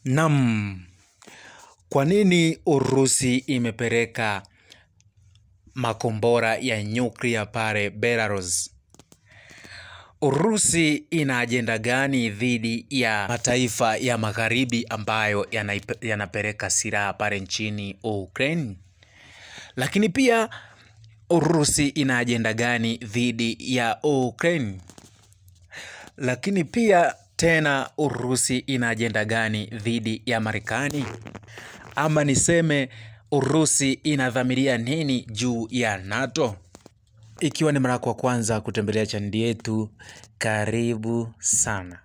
Naam, kwa nini Urusi imepeleka makombora ya nyuklia pale Belarus? Urusi ina ajenda gani dhidi ya mataifa ya magharibi ambayo yanaipe- yanapeleka silaha pale nchini Ukraine? Lakini pia Urusi ina ajenda gani dhidi ya Ukraine? Lakini pia tena Urusi ina ajenda gani dhidi ya Marekani? Ama niseme Urusi inadhamiria nini juu ya NATO? Ikiwa ni mara yako ya kwanza kutembelea chaneli yetu, karibu sana.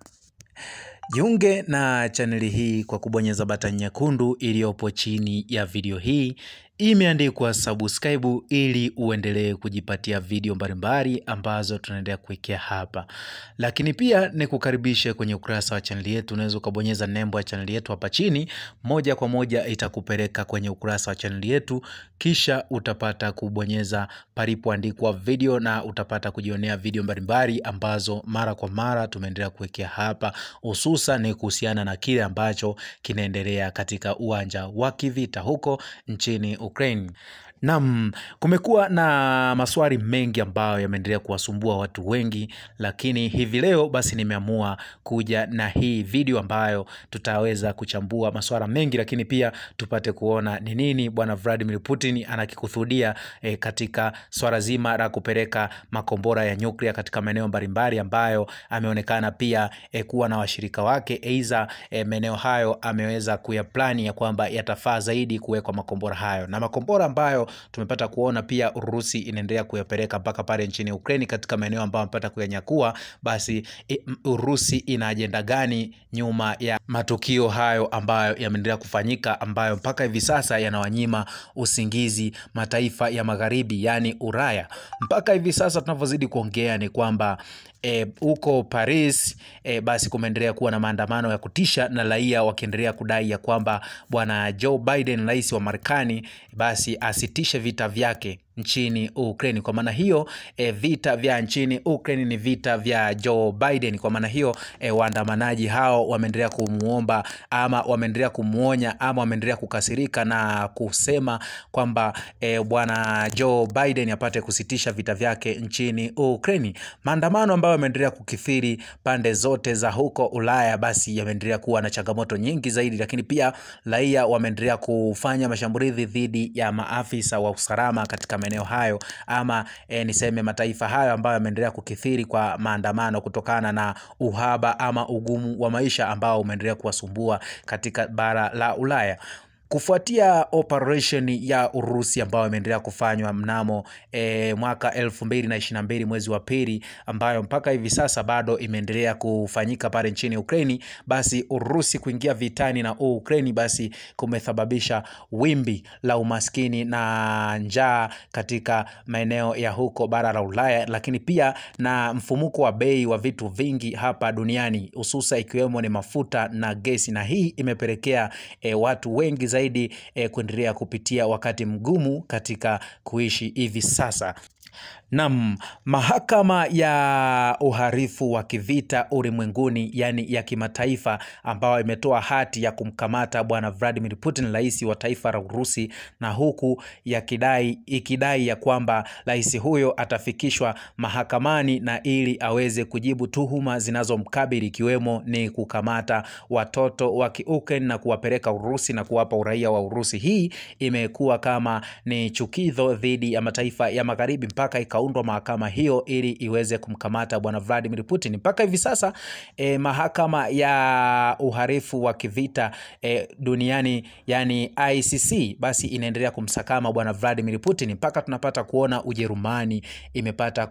Jiunge na chaneli hii kwa kubonyeza batani nyekundu iliyopo chini ya video hii imeandikwa subscribe ili uendelee kujipatia video mbalimbali ambazo tunaendelea kuwekea hapa. Lakini pia nikukaribishe kwenye ukurasa wa chaneli yetu, unaweza ukabonyeza nembo ya chaneli yetu hapa chini, moja kwa moja itakupeleka kwenye ukurasa wa chaneli yetu, kisha utapata kubonyeza palipoandikwa video na utapata kujionea video mbalimbali ambazo mara kwa mara tumeendelea kuwekea hapa, hususan ni kuhusiana na kile ambacho kinaendelea katika uwanja wa kivita huko nchini Ukraine. Naam, kumekuwa na maswali mengi ambayo yameendelea kuwasumbua watu wengi, lakini hivi leo basi nimeamua kuja na hii video ambayo tutaweza kuchambua maswala mengi, lakini pia tupate kuona ni nini bwana Vladimir Putin anakikusudia eh, katika swala zima la kupeleka makombora ya nyuklia katika maeneo mbalimbali ambayo ameonekana pia eh, kuwa na washirika wake, aidha eh, maeneo hayo ameweza kuyaplani ya kwamba yatafaa zaidi kuwekwa makombora hayo na makombora ambayo tumepata kuona pia Urusi inaendelea kuyapeleka mpaka pale nchini Ukraini katika maeneo ambayo amepata kuyanyakua. Basi i- m- Urusi ina ajenda gani nyuma ya matukio hayo ambayo yameendelea kufanyika, ambayo mpaka hivi sasa yanawanyima usingizi mataifa ya magharibi, yaani Ulaya. Mpaka hivi sasa tunavyozidi kuongea ni kwamba e, huko Paris e, basi kumeendelea kuwa na maandamano ya kutisha na raia wakiendelea kudai ya kwamba bwana Joe Biden rais wa Marekani basi asitishe vita vyake nchini Ukraine. Kwa maana hiyo e, vita vya nchini Ukraine ni vita vya Joe Biden. Kwa maana hiyo e, waandamanaji hao wameendelea kumuomba ama wameendelea kumwonya ama wameendelea kukasirika na kusema kwamba e, bwana Joe Biden apate kusitisha vita vyake nchini Ukraine. Maandamano ambayo yameendelea kukithiri pande zote za huko Ulaya, basi yameendelea kuwa na changamoto nyingi zaidi, lakini pia raia wameendelea kufanya mashambulizi dhidi ya maafisa wa usalama katika maeneo hayo ama e, niseme mataifa hayo ambayo yameendelea kukithiri kwa maandamano kutokana na uhaba ama ugumu wa maisha ambao umeendelea kuwasumbua katika bara la Ulaya kufuatia operation ya Urusi ambayo imeendelea kufanywa mnamo e, mwaka elfu mbili na ishirini na mbili mwezi wa pili, ambayo mpaka hivi sasa bado imeendelea kufanyika pale nchini Ukraini, basi Urusi kuingia vitani na Ukraini basi kumesababisha wimbi la umaskini na njaa katika maeneo ya huko bara la Ulaya, lakini pia na mfumuko wa bei wa vitu vingi hapa duniani hususa ikiwemo ni mafuta na gesi, na hii imepelekea e, watu wengi zaidi e, kuendelea kupitia wakati mgumu katika kuishi hivi sasa. Naam, mahakama ya uhalifu wa kivita ulimwenguni, yani ya kimataifa, ambayo imetoa hati ya kumkamata bwana Vladimir Putin, rais wa taifa la Urusi, na huku yakidai ikidai ya kwamba rais huyo atafikishwa mahakamani na ili aweze kujibu tuhuma zinazomkabili ikiwemo ni kukamata watoto wa Kiukraine na kuwapeleka Urusi na kuwapa uraia wa Urusi. Hii imekuwa kama ni chukizo dhidi ya mataifa ya magharibi mpaka ikaundwa mahakama hiyo ili iweze kumkamata bwana Vladimir Putin. Mpaka hivi sasa eh, mahakama ya uhalifu wa kivita eh, duniani yani ICC basi inaendelea kumsakama bwana Vladimir Putin mpaka tunapata kuona Ujerumani imepata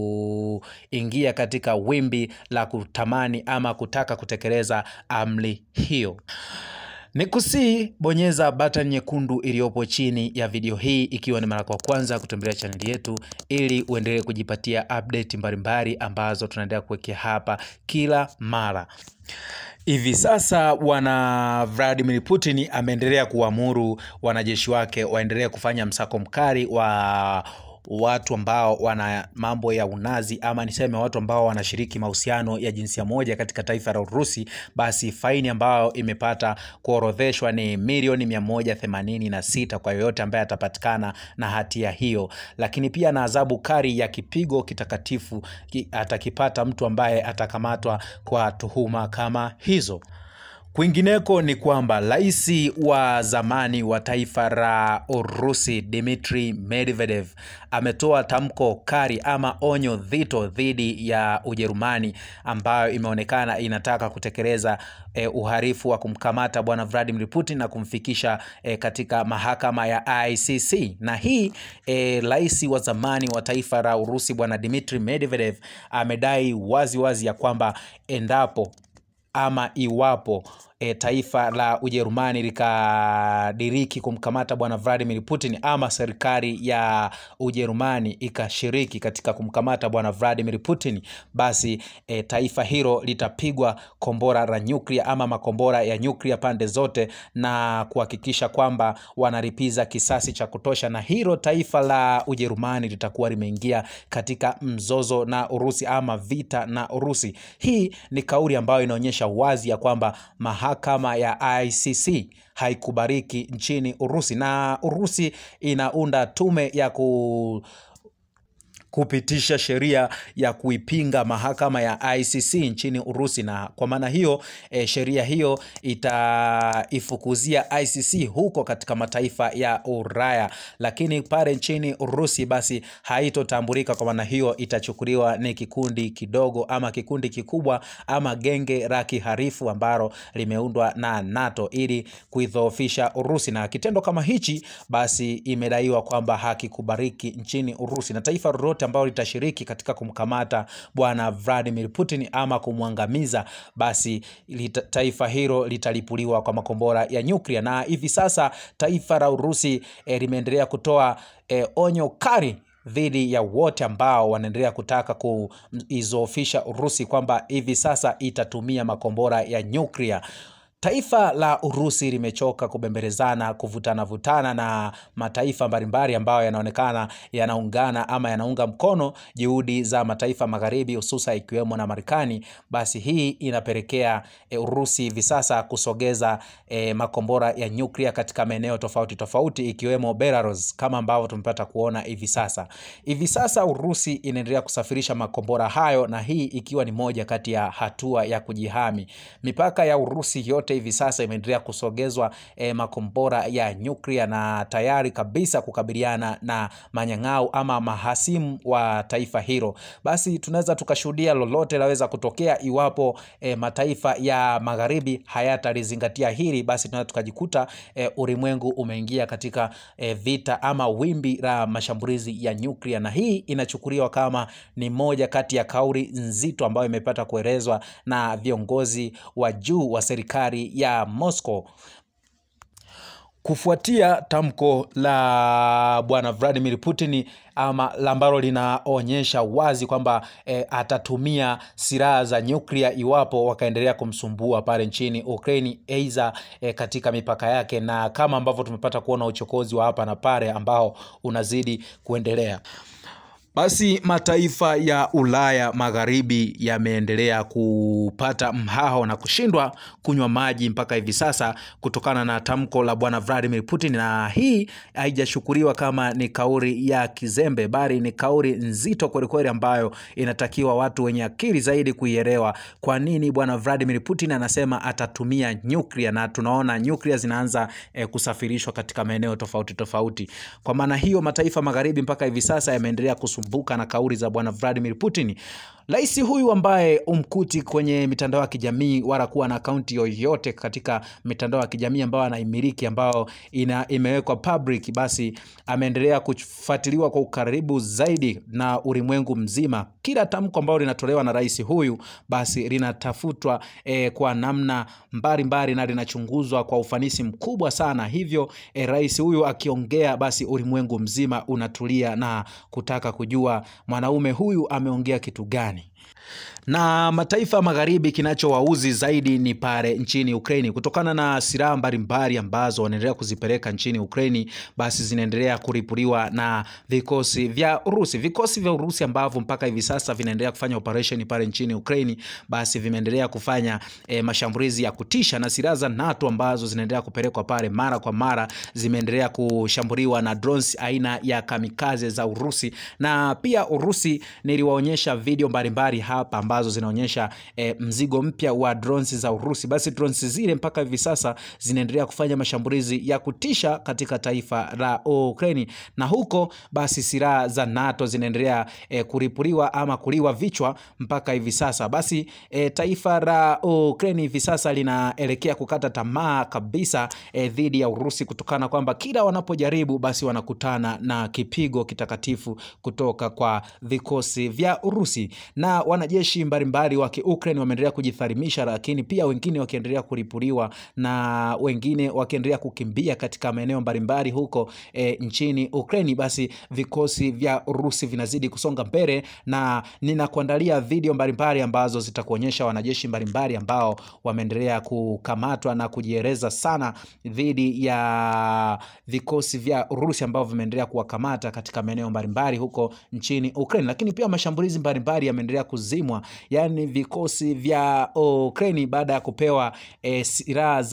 kuingia katika wimbi la kutamani ama kutaka kutekeleza amri hiyo. Ni kusii bonyeza button nyekundu iliyopo chini ya video hii ikiwa ni mara kwa kwanza kutembelea chaneli yetu, ili uendelee kujipatia update mbalimbali ambazo tunaendelea kuwekea hapa kila mara. Hivi sasa bwana Vladimir Putin ameendelea kuamuru wanajeshi wake waendelee kufanya msako mkali wa watu ambao wana mambo ya unazi ama niseme watu ambao wanashiriki mahusiano ya jinsia moja katika taifa la Urusi, basi faini ambayo imepata kuorodheshwa ni milioni 186 kwa yoyote ambaye atapatikana na hatia hiyo, lakini pia na adhabu kali ya kipigo kitakatifu ki, atakipata mtu ambaye atakamatwa kwa tuhuma kama hizo. Kwingineko ni kwamba rais wa zamani wa taifa la Urusi Dmitry Medvedev ametoa tamko kali ama onyo dhito dhidi ya Ujerumani ambayo imeonekana inataka kutekeleza eh, uhalifu wa kumkamata bwana Vladimir Putin na kumfikisha eh, katika mahakama ya ICC. Na hii eh, rais wa zamani wa taifa la Urusi bwana Dmitry Medvedev amedai wazi wazi ya kwamba endapo ama iwapo e, taifa la Ujerumani likadiriki kumkamata bwana Vladimir Putin ama serikali ya Ujerumani ikashiriki katika kumkamata bwana Vladimir Putin, basi e, taifa hilo litapigwa kombora la nyuklia ama makombora ya nyuklia pande zote na kuhakikisha kwamba wanalipiza kisasi cha kutosha, na hilo taifa la Ujerumani litakuwa limeingia katika mzozo na Urusi ama vita na Urusi. Hii ni kauli ambayo inaonyesha wazi ya kwamba mahakama ya ICC haikubariki nchini Urusi na Urusi inaunda tume ya ku kupitisha sheria ya kuipinga mahakama ya ICC nchini Urusi, na kwa maana hiyo e, sheria hiyo itaifukuzia ICC huko katika mataifa ya Ulaya, lakini pale nchini Urusi basi haitotambulika. Kwa maana hiyo itachukuliwa ni kikundi kidogo ama kikundi kikubwa ama genge la kiharifu ambalo limeundwa na NATO ili kuidhoofisha Urusi, na kitendo kama hichi basi imedaiwa kwamba hakikubariki nchini Urusi na taifa lolote ambalo litashiriki katika kumkamata bwana Vladimir Putin ama kumwangamiza, basi lita, taifa hilo litalipuliwa kwa makombora ya nyuklia. Na hivi sasa taifa la Urusi eh, limeendelea kutoa eh, onyo kali dhidi ya wote ambao wanaendelea kutaka kuizofisha Urusi kwamba hivi sasa itatumia makombora ya nyuklia. Taifa la Urusi limechoka kubembelezana, kuvutana vutana na mataifa mbalimbali ambayo yanaonekana yanaungana ama yanaunga mkono juhudi za mataifa magharibi, hususa ikiwemo na Marekani. Basi hii inapelekea e, Urusi hivi sasa kusogeza e, makombora ya nyuklia katika maeneo tofauti tofauti ikiwemo Belarus, kama ambavyo tumepata kuona hivi sasa. Hivi sasa Urusi inaendelea kusafirisha makombora hayo, na hii ikiwa ni moja kati ya hatua ya kujihami. Mipaka ya Urusi yote hivi sasa imeendelea kusogezwa eh, makombora ya nyuklia na tayari kabisa kukabiliana na manyang'au ama mahasimu wa taifa hilo. Basi tunaweza tukashuhudia lolote laweza kutokea iwapo eh, mataifa ya magharibi hayatalizingatia hili, basi tunaweza tukajikuta eh, ulimwengu umeingia katika eh, vita ama wimbi la mashambulizi ya nyuklia, na hii inachukuliwa kama ni moja kati ya kauli nzito ambayo imepata kuelezwa na viongozi wa juu wa serikali ya Moscow kufuatia tamko la bwana Vladimir Putin ama ambalo linaonyesha wazi kwamba e, atatumia silaha za nyuklia iwapo wakaendelea kumsumbua pale nchini Ukraine aidha e, katika mipaka yake, na kama ambavyo tumepata kuona uchokozi wa hapa na pale ambao unazidi kuendelea. Basi mataifa ya Ulaya Magharibi yameendelea kupata mhao na kushindwa kunywa maji mpaka hivi sasa kutokana na tamko la bwana Vladimir Putin, na hii haijashukuriwa kama ni kauli ya kizembe, bali ni kauli nzito kwelikweli, ambayo inatakiwa watu wenye akili zaidi kuielewa. Kwa nini bwana Vladimir Putin anasema atatumia nyuklia, na tunaona nyuklia zinaanza eh, kusafirishwa katika maeneo tofauti tofauti. Kwa maana hiyo mataifa magharibi mpaka hivi sasa yameendelea kusumbuka na kauli za bwana Vladimir Putin. Rais huyu ambaye umkuti kwenye mitandao ya kijamii wala kuwa na akaunti yoyote katika mitandao ya kijamii ambayo anaimiliki ambayo ina imewekwa public, basi ameendelea kufuatiliwa kwa ukaribu zaidi na ulimwengu mzima. Kila tamko ambalo linatolewa na rais huyu basi linatafutwa eh, kwa namna mbalimbali mbali na linachunguzwa kwa ufanisi mkubwa sana. Hivyo eh, rais huyu akiongea, basi ulimwengu mzima unatulia na kutaka kujua mwanaume huyu ameongea kitu gani na mataifa ya magharibi kinachowauzi zaidi ni pale nchini Ukraini, kutokana na silaha mbalimbali ambazo wanaendelea kuzipeleka nchini Ukraini, basi zinaendelea kuripuliwa na vikosi vya Urusi. Vikosi vya Urusi ambavyo mpaka hivi sasa vinaendelea kufanya operation pale nchini Ukraini, basi vimeendelea kufanya e, mashambulizi ya kutisha, na silaha za NATO ambazo zinaendelea kupelekwa pale mara kwa mara zimeendelea kushambuliwa na drones aina ya kamikaze za Urusi, na pia Urusi niliwaonyesha video mbalimbali hapa ambazo zinaonyesha e, mzigo mpya wa drones za Urusi. Basi drones zile mpaka hivi sasa zinaendelea kufanya mashambulizi ya kutisha katika taifa la Ukraine, na huko basi silaha za NATO zinaendelea e, kuripuliwa ama kuliwa vichwa mpaka hivi sasa. Basi e, taifa la Ukraine hivi sasa linaelekea kukata tamaa kabisa e, dhidi ya Urusi kutokana kwamba kila wanapojaribu basi wanakutana na kipigo kitakatifu kutoka kwa vikosi vya Urusi na wanajeshi mbalimbali wa Ukraine wameendelea kujitharimisha, lakini pia wengine wakiendelea kuripuliwa na wengine wakiendelea kukimbia katika maeneo mbalimbali huko e, nchini Ukraine. Basi vikosi vya Urusi vinazidi kusonga mbele, na ninakuandalia video mbalimbali ambazo zitakuonyesha wanajeshi mbalimbali ambao wameendelea kukamatwa na kujieleza sana dhidi ya vikosi vya Urusi ambao vimeendelea kuwakamata katika maeneo mbalimbali huko nchini Ukraine, lakini pia mashambulizi mbalimbali yameendelea kuzimwa, yani vikosi vya Ukraine baada ya kupewa e, silaha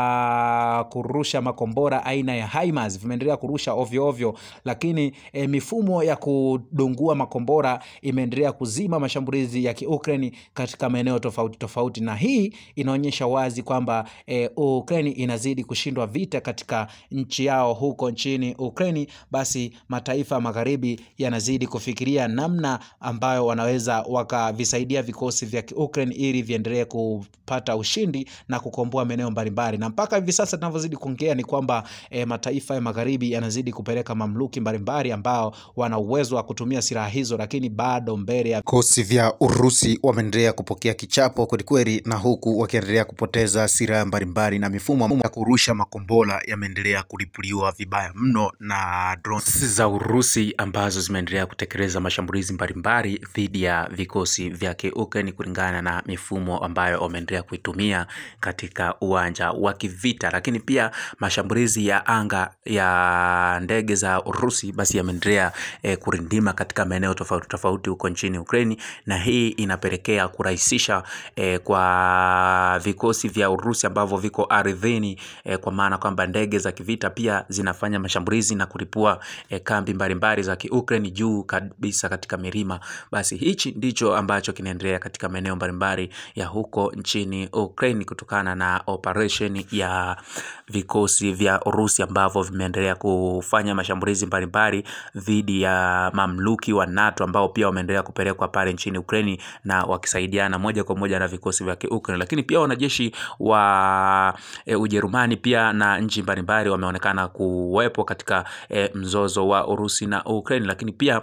za kurusha makombora aina ya HIMARS vimeendelea kurusha ovyo ovyo, lakini e, mifumo ya kudungua makombora imeendelea kuzima mashambulizi ya Ukraine katika maeneo tofauti tofauti, na hii inaonyesha wazi kwamba e, Ukraine inazidi kushindwa vita katika nchi yao huko nchini Ukraine. Basi mataifa magharibi yanazidi kufikiria namna ambayo wanaweza wakavisaidia vikosi vya Ukraine ili viendelee kupata ushindi na kukomboa maeneo mbalimbali, na mpaka hivi sasa tunavyozidi kuongea ni kwamba e, mataifa ya magharibi yanazidi kupeleka mamluki mbalimbali ambao wana uwezo wa kutumia silaha hizo, lakini bado mbele ya vikosi vya Urusi wameendelea kupokea kichapo kwelikweli, na huku wakiendelea kupoteza silaha mbalimbali na mifumo ya kurusha makombora yameendelea kulipuliwa vibaya mno na drones za Urusi ambazo zimeendelea kutekeleza mashambulizi mbalimbali dhidi ya vikosi vya Ukraine kulingana na mifumo ambayo wameendelea kuitumia katika uwanja wa kivita, lakini pia mashambulizi ya anga ya ndege za Urusi basi yameendelea e, kurindima katika maeneo tofauti tofauti huko nchini Ukraine, na hii inapelekea kurahisisha e, kwa vikosi vya Urusi ambavyo viko ardhini e, kwa maana kwamba ndege za kivita pia zinafanya mashambulizi na kulipua e, kambi mbalimbali za Ukraine juu kabisa katika milima. Basi hichi ndicho ambacho kinaendelea katika maeneo mbalimbali ya huko nchini Ukraine kutokana na operation ya vikosi vya Urusi ambavyo vimeendelea kufanya mashambulizi mbalimbali dhidi ya mamluki wa NATO ambao pia wameendelea kupelekwa pale nchini Ukraine na wakisaidiana moja kwa moja na vikosi vya Ukraine, lakini pia wanajeshi wa e, Ujerumani pia na nchi mbalimbali wameonekana kuwepo katika e, mzozo wa Urusi na Ukraine, lakini pia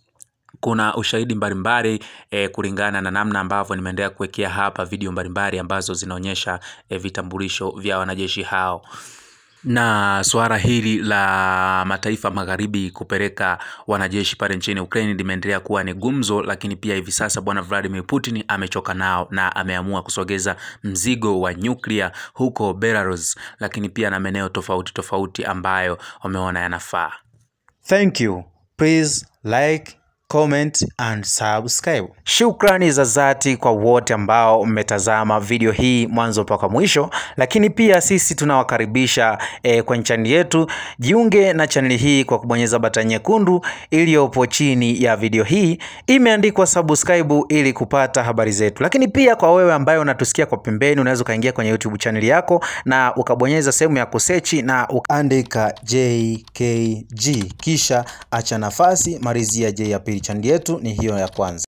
kuna ushahidi mbalimbali e, kulingana na namna ambavyo nimeendelea kuwekea hapa video mbalimbali ambazo zinaonyesha e, vitambulisho vya wanajeshi hao na suala hili la mataifa magharibi kupeleka wanajeshi pale nchini Ukraine limeendelea kuwa ni gumzo, lakini pia hivi sasa bwana Vladimir Putin amechoka nao na ameamua kusogeza mzigo wa nyuklia huko Belarus, lakini pia na maeneo tofauti tofauti ambayo wameona yanafaa. Thank you. Please like comment and subscribe. Shukrani za dhati kwa wote ambao mmetazama video hii mwanzo mpaka mwisho, lakini pia sisi tunawakaribisha eh, kwenye chaneli yetu. Jiunge na chaneli hii kwa kubonyeza batani nyekundu iliyopo chini ya video hii, imeandikwa subscribe ili kupata habari zetu. Lakini pia kwa wewe ambaye unatusikia kwa pembeni, unaweza ukaingia kwenye YouTube chaneli yako na ukabonyeza sehemu ya kusechi na Andika JKG kisha acha nafasi, malizia J ya pili. Chaneli yetu ni hiyo ya kwanza.